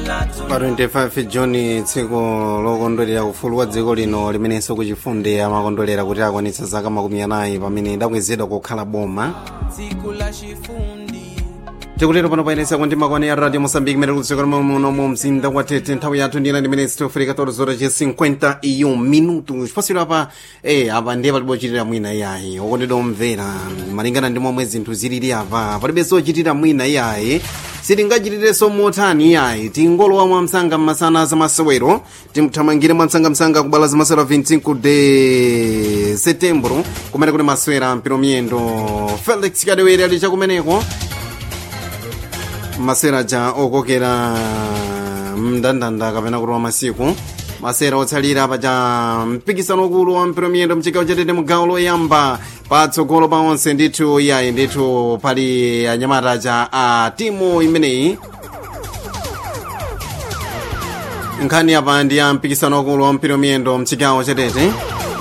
pa 25 juni tsiku lokondwerera ufulu wa dziko lino limenenso kuchifunde amakondwerera kuti akwanitsa zaka makumi anayi pamene idakwezedwa kukhala boma tsiku la chifundi tikutero pano payenesa kuti makwane ya radio mosambiki mere kutsika muno mu mzinda wa tete nthawi yathu ndina ndimene sitofika torzora che 50 iyo minutu chipasiro apa eh apa ndiye palibe ochitira mwina iyayi okondedwa omvera malingana ndi momwe zinthu zilili apa palibe sochitira mwina iyayi sitingachitirenso motani iyayi tingolowa mwamsanga mmasana zamasewero timthamangire mwamsangamsanga kubala zamasewero 25 de setembro kumene kuti masewera mpiro miyendo felix kadewere ali chakumeneko masera ja okokera mndandanda kapena kuti wa masiku masera otsalira paja mpikisano ukulu wa mpiro miyendo mchigawo chatete mugawo loyamba patsogolo pa onse ndithu iyayi ndithu pali anyamata ja a timu imeneyi nkhani apa ndi ya mpikisano ukulu wa mpiro miyendo mchigawo chatete